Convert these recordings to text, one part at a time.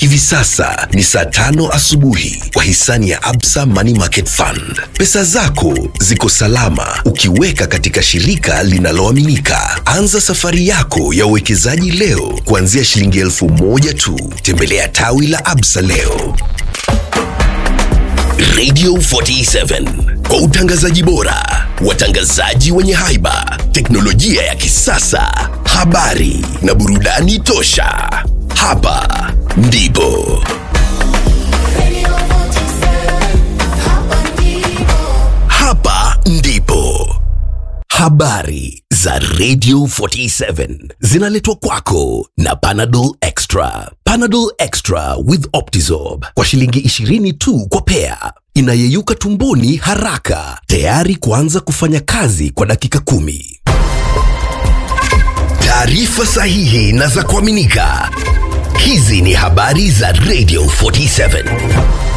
Hivi sasa ni saa tano asubuhi kwa hisani ya Absa Money Market Fund. Pesa zako ziko salama ukiweka katika shirika linaloaminika. Anza safari yako ya uwekezaji leo kuanzia shilingi elfu moja tu. Tembelea tawi la Absa leo. Radio 47 kwa utangazaji bora, watangazaji wenye haiba, teknolojia ya kisasa, habari na burudani tosha. Hapa ndipo hapa ndipo habari za Radio 47 zinaletwa kwako na Panadol Extra. Panadol Extra with Optizorb kwa shilingi 20 tu kwa pea, inayeyuka tumboni haraka, tayari kuanza kufanya kazi kwa dakika kumi. Taarifa sahihi na za kuaminika. Hizi ni habari za Radio 47.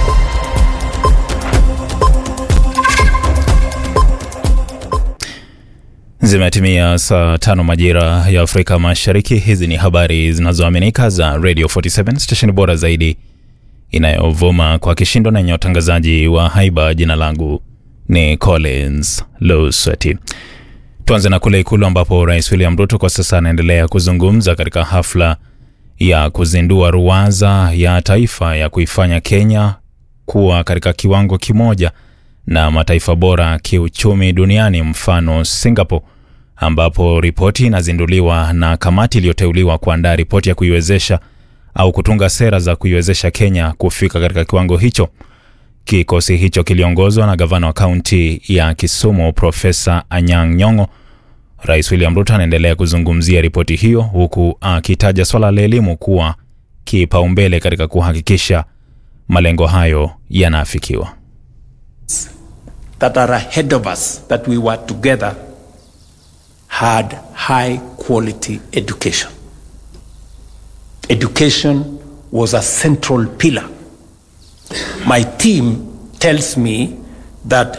Zimetimia saa tano majira ya Afrika Mashariki. Hizi ni habari zinazoaminika za Radio 47 stesheni bora zaidi inayovuma kwa kishindo na yenye watangazaji wa haiba. Jina langu ni Collins Lusweti. Tuanze na kule Ikulu ambapo Rais William Ruto kwa sasa anaendelea kuzungumza katika hafla ya kuzindua ruwaza ya taifa ya kuifanya Kenya kuwa katika kiwango kimoja na mataifa bora kiuchumi duniani mfano Singapore, ambapo ripoti inazinduliwa na kamati iliyoteuliwa kuandaa ripoti ya kuiwezesha au kutunga sera za kuiwezesha Kenya kufika katika kiwango hicho. Kikosi hicho kiliongozwa na gavana wa kaunti ya Kisumu Profesa Anyang' Nyong'o. Rais William Ruto anaendelea kuzungumzia ripoti hiyo huku akitaja swala la elimu kuwa kipaumbele katika kuhakikisha malengo hayo yanaafikiwa. that are ahead of us that we were together had high quality education. Education was a central pillar. My team tells me that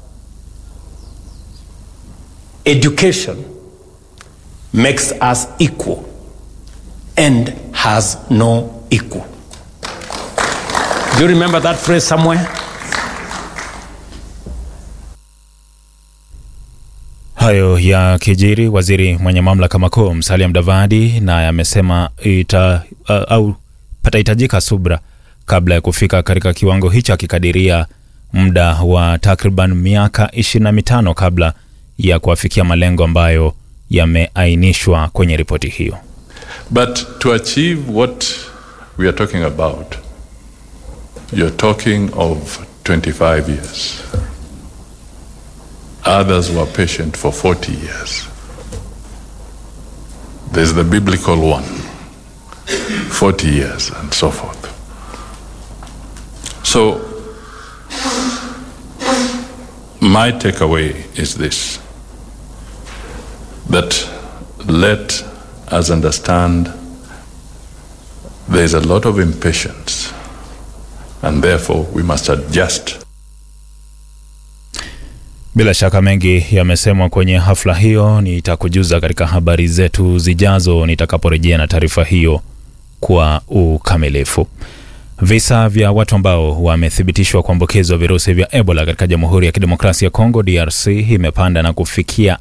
education makes us equal and has no equal. Do you remember that phrase somewhere? Hayo ya kijiri, waziri mwenye mamlaka makuu Musalia Mudavadi naye amesema ita, uh, au patahitajika subra kabla ya kufika katika kiwango hicho, akikadiria muda wa takriban miaka ishirini na mitano kabla ya kuafikia malengo ambayo yameainishwa kwenye ripoti hiyo. But to achieve what we are talking about, you're talking of 25 years. Others were patient for 40 years. There's the biblical one 40 years and so forth. So, my takeaway is this that let us understand there's a lot of impatience, and therefore we must adjust Bila shaka mengi yamesemwa kwenye hafla hiyo. Nitakujuza katika habari zetu zijazo nitakaporejea na taarifa hiyo kwa ukamilifu. Visa vya watu ambao wamethibitishwa kuambukizwa virusi vya Ebola katika Jamhuri ya Kidemokrasia ya Kongo DRC imepanda na kufikia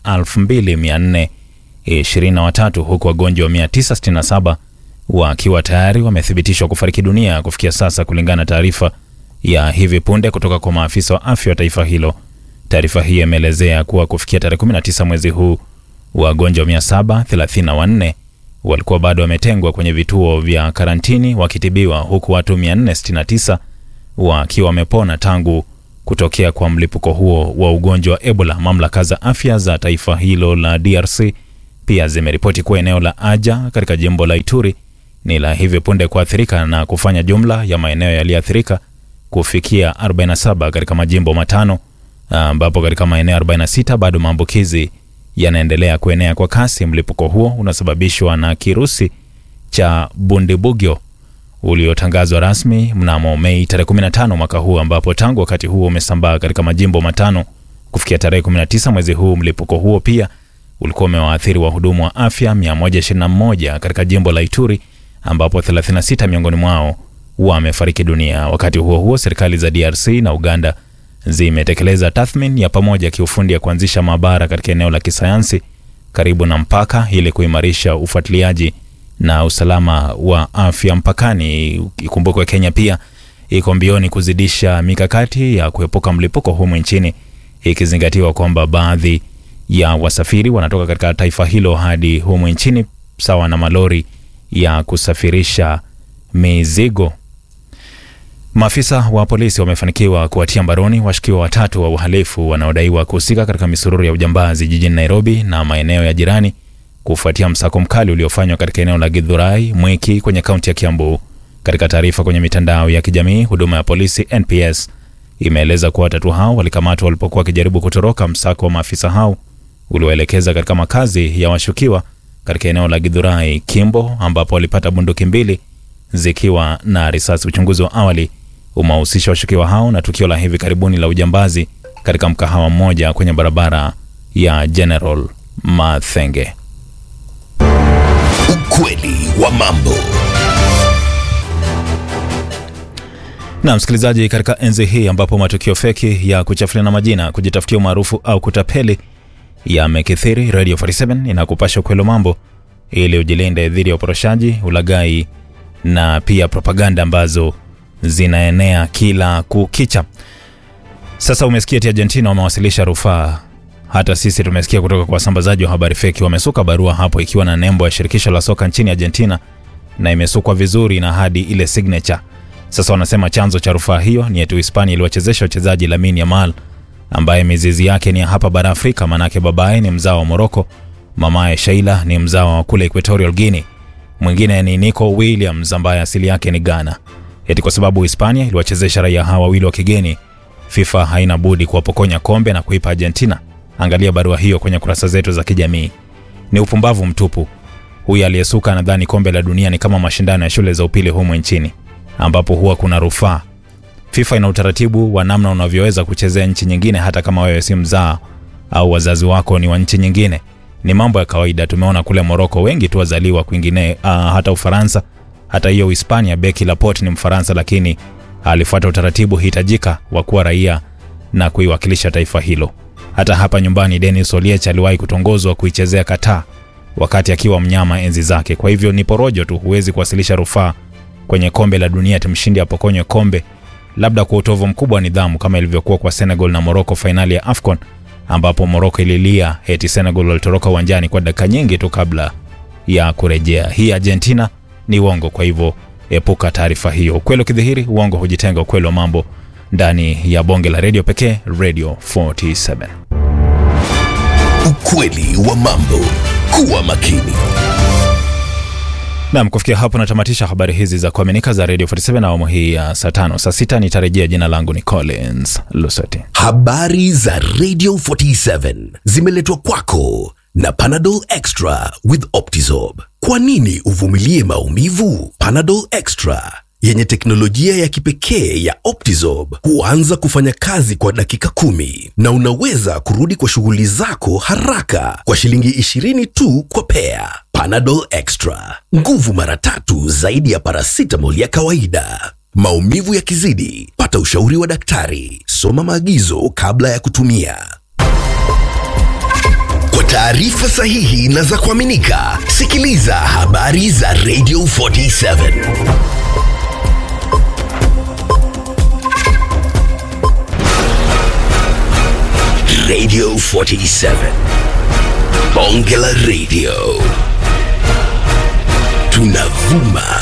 2423 huku wagonjwa 967 wakiwa tayari wamethibitishwa kufariki dunia kufikia sasa, kulingana na taarifa ya hivi punde kutoka kwa maafisa wa afya wa taifa hilo. Taarifa hii imeelezea kuwa kufikia tarehe 19 mwezi huu wagonjwa 734 walikuwa bado wametengwa kwenye vituo vya karantini wakitibiwa, huku watu 469 wakiwa wamepona tangu kutokea kwa mlipuko huo wa ugonjwa wa Ebola. Mamlaka za afya za taifa hilo la DRC pia zimeripoti kuwa eneo la Aja katika jimbo la Ituri ni la hivi punde kuathirika na kufanya jumla ya maeneo yaliyoathirika kufikia 47 katika majimbo matano ambapo katika maeneo 46 bado maambukizi yanaendelea kuenea kwa kasi. Mlipuko huo unasababishwa na kirusi cha Bundibugyo uliotangazwa rasmi mnamo Mei tarehe 15 mwaka huu, ambapo tangu wakati huo umesambaa katika majimbo matano. Kufikia tarehe 19 mwezi huu, mlipuko huo pia ulikuwa umewaathiri wahudumu wa afya 121 katika jimbo la Ituri, ambapo 36 miongoni mwao wamefariki dunia. Wakati huo huo, serikali za DRC na Uganda zimetekeleza tathmini ya pamoja ya kiufundi ya kuanzisha maabara katika eneo la kisayansi karibu na mpaka ili kuimarisha ufuatiliaji na usalama wa afya mpakani. Ikumbukwe Kenya pia iko mbioni kuzidisha mikakati ya kuepuka mlipuko humu nchini, ikizingatiwa kwamba baadhi ya wasafiri wanatoka katika taifa hilo hadi humu nchini, sawa na malori ya kusafirisha mizigo. Maafisa wa polisi wamefanikiwa kuwatia mbaroni washukiwa watatu wa uhalifu wanaodaiwa kuhusika katika misururu ya ujambazi jijini Nairobi na maeneo ya jirani kufuatia msako mkali uliofanywa katika eneo la Githurai Mwiki kwenye kaunti ya Kiambu. Katika taarifa kwenye mitandao ya kijamii, huduma ya polisi NPS imeeleza kuwa watatu hao walikamatwa walipokuwa wakijaribu kutoroka msako wa maafisa hao ulioelekeza katika makazi ya washukiwa katika eneo la Githurai Kimbo, ambapo walipata bunduki mbili zikiwa na risasi. Uchunguzi wa awali umewahusisha washukiwa hao na tukio la hivi karibuni la ujambazi katika mkahawa mmoja kwenye barabara ya General Mathenge. Ukweli wa mambo. Na msikilizaji, katika enzi hii ambapo matukio feki ya kuchafuliana majina, kujitafutia umaarufu au kutapeli yamekithiri, Radio 47 inakupasha ukweli wa mambo ili ujilinde dhidi ya uporoshaji, ulaghai na pia propaganda ambazo zinaenea kila kukicha. Sasa umesikia eti Argentina wamewasilisha rufaa. Hata sisi tumesikia kutoka kwa wasambazaji wa habari feki, wamesuka barua hapo ikiwa na nembo ya shirikisho la soka nchini Argentina na imesukwa vizuri na hadi ile signature. Sasa wanasema chanzo cha rufaa hiyo ni eti Hispania iliwachezesha wachezaji Lamine Yamal ambaye mizizi yake ni ya hapa bara Afrika, manake babaye ni mzao wa Moroko, mamaye Sheila ni mzao wa kule Equatorial Guinea, mwingine ni Nico Williams ambaye asili yake ni Ghana. Eti kwa sababu Hispania iliwachezesha raia hawa wawili wa kigeni, FIFA haina budi kuwapokonya kombe na kuipa Argentina. Angalia barua hiyo kwenye kurasa zetu za kijamii. Ni upumbavu mtupu. Huyu aliyesuka anadhani kombe la dunia ni kama mashindano ya shule za upili humu nchini ambapo huwa kuna rufaa. FIFA ina utaratibu wa namna unavyoweza kuchezea nchi nyingine hata kama wewe si mzaa au wazazi wako ni wa nchi nyingine. Ni mambo ya kawaida. Tumeona kule Moroko wengi tu wazaliwa kwingine, uh, hata Ufaransa, hata hiyo Hispania. Beki Laporte ni Mfaransa, lakini alifuata utaratibu hitajika wa kuwa raia na kuiwakilisha taifa hilo. Hata hapa nyumbani Denis Oliech aliwahi kutongozwa kuichezea Qatar wakati akiwa mnyama enzi zake. Kwa hivyo ni porojo tu, huwezi kuwasilisha rufaa kwenye kombe la dunia timshindi apokonywe kombe, labda kwa utovu mkubwa wa nidhamu kama ilivyokuwa kwa Senegal na Morocco fainali ya AFCON, ambapo Morocco ililia eti Senegal walitoroka uwanjani kwa dakika nyingi tu kabla ya kurejea. Hii Argentina ni uongo, kwa hivyo epuka taarifa hiyo. Ukweli ukidhihiri, uongo hujitenga. Ukweli wa mambo ndani ya bonge la redio pekee, Radio 47. Ukweli wa mambo. Kuwa makini. Nam, kufikia hapo natamatisha habari hizi za kuaminika za Radio 47 na awamu hii ya saa tano. Saa sita nitarejea. Jina langu ni Collins Lusoti. Habari za Radio 47 zimeletwa kwako na Panadol Extra with Optizorb. Kwa nini uvumilie maumivu? Panadol Extra yenye teknolojia ya kipekee ya Optizorb huanza kufanya kazi kwa dakika kumi na unaweza kurudi kwa shughuli zako haraka kwa shilingi 20 tu kwa pea. Panadol Extra, nguvu mara tatu zaidi ya paracetamol ya kawaida. Maumivu yakizidi, pata ushauri wa daktari. Soma maagizo kabla ya kutumia. Kwa taarifa sahihi na za kuaminika, sikiliza habari za Radio 47. Radio 47. Bonge la Radio. Tunavuma